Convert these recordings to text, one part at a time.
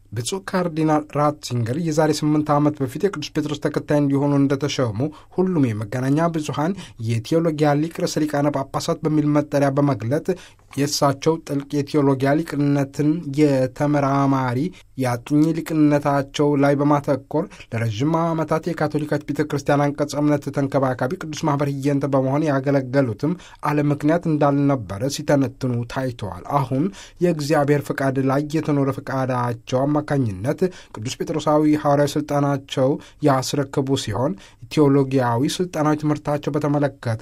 ብፁዕ ካርዲናል ራትዚንገር የዛሬ ስምንት ዓመት በፊት የቅዱስ ጴጥሮስ ተከታይ እንዲሆኑ እንደተሸሙ ሁሉም የመገናኛ ብዙኃን የቴዎሎጊያ ሊቅ ርዕሰ ሊቃነ ጳጳሳት በሚል መጠሪያ በመግለጥ የእሳቸው ጥልቅ የቴዎሎጊያ ሊቅነትን የተመራማሪ የአጥኚ ሊቅነታቸው ላይ በማተኮር ለረዥም ዓመታት የካቶሊካት ቤተ ክርስቲያን አንቀጸ እምነት ተንከባካቢ ቅዱስ ማኅበር ህየንተ በመሆን ያገለገሉትም አለ ምክንያት እንዳልነበረ ሲተነትኑ ታይተዋል። አሁን የእግዚአብሔር ፈቃድ ላይ የተኖረ ፈቃዳቸው አማካኝነት ቅዱስ ጴጥሮሳዊ ሐዋርያዊ ሥልጣናቸው ያስረክቡ ሲሆን ቴዎሎጊያዊ ሥልጣናዊ ትምህርታቸው በተመለከተ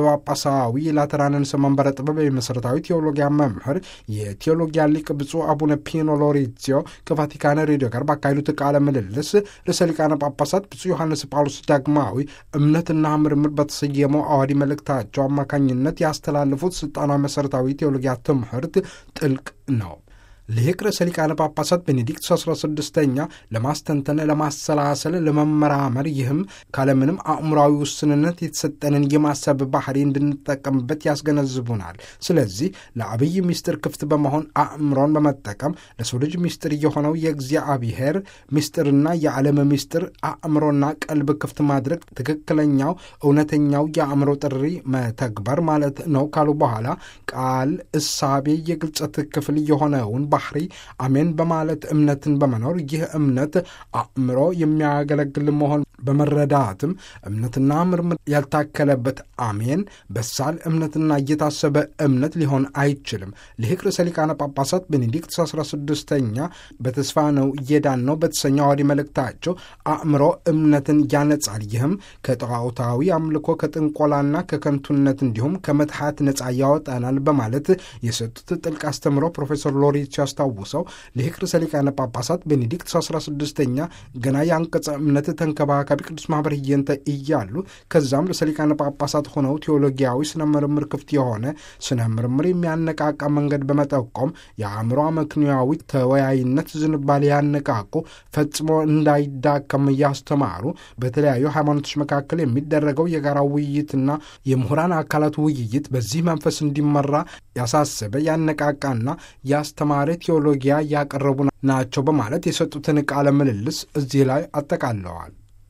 በጳጳሳዊ የላተራንን መንበረ ጥበብ የመሠረታዊ ቴዎሎጊያ መምህር የቴዎሎጊያ ሊቅ ብፁዕ አቡነ ፒኖ ሎሬዚዮ ከቫቲካን ሬዲዮ ጋር ባካሄዱት ቃለ ምልልስ ርዕሰ ሊቃነ ጳጳሳት ብፁዕ ዮሐንስ ጳውሎስ ዳግማዊ እምነትና ምርምር በተሰየመው አዋዲ መልእክታቸው አማካኝነት ያስተላለፉት ሥልጣናዊ መሠረታዊ ቴዎሎጊያ ትምህርት ጥልቅ ነው። ልሂቅ ርዕሰ ሊቃነ ጳጳሳት ቤኔዲክት 16ኛ ለማስተንተን፣ ለማሰላሰል፣ ለመመራመር ይህም ካለምንም አእምራዊ ውስንነት የተሰጠንን የማሰብ ባህሪ እንድንጠቀምበት ያስገነዝቡናል። ስለዚህ ለአብይ ምስጢር ክፍት በመሆን አእምሮን በመጠቀም ለሰው ልጅ ምስጢር የሆነው የእግዚአብሔር ምስጢርና የዓለም ምስጢር አእምሮና ቀልብ ክፍት ማድረግ ትክክለኛው እውነተኛው የአእምሮ ጥሪ መተግበር ማለት ነው ካሉ በኋላ ቃል እሳቤ የግልጸት ክፍል የሆነውን ባህሪ አሜን በማለት እምነትን በመኖር ይህ እምነት አእምሮ የሚያገለግል መሆን በመረዳትም እምነትና ምርምር ያልታከለበት አሜን በሳል እምነትና እየታሰበ እምነት ሊሆን አይችልም። ልሂቅ ርዕሰ ሊቃነ ጳጳሳት ቤኔዲክት 16ኛ በተስፋ ነው እየዳን ነው በተሰኘው አዋዲ መልእክታቸው አእምሮ እምነትን ያነጻል። ይህም ከጣዖታዊ አምልኮ ከጥንቆላና ከከንቱነት እንዲሁም ከመትሐት ነጻ ያወጣናል በማለት የሰጡት ጥልቅ አስተምሮ ፕሮፌሰር ሎሬት ያስታውሰው ልሂቅ ርዕሰ ሊቃነ ጳጳሳት ቤኔዲክት 16ኛ ገና የአንቀጸ እምነት ተንከባካቢ ቅዱስ ማኅበር ህየንተ እያሉ ከዛም ርዕሰ ሊቃነ ጳጳሳት ሆነው ቴዎሎጊያዊ ስነ ምርምር ክፍት የሆነ ስነ ምርምር የሚያነቃቃ መንገድ በመጠቆም የአእምሮ አመክንያዊ ተወያይነት ዝንባሌ ያነቃቁ ፈጽሞ እንዳይዳከም እያስተማሩ በተለያዩ ሃይማኖቶች መካከል የሚደረገው የጋራ ውይይትና የምሁራን አካላት ውይይት በዚህ መንፈስ እንዲመራ ያሳሰበ ያነቃቃና ያስተማረ ቴዎሎጊያ ያቀረቡ ናቸው በማለት የሰጡትን ቃለ ምልልስ እዚህ ላይ አጠቃለዋል።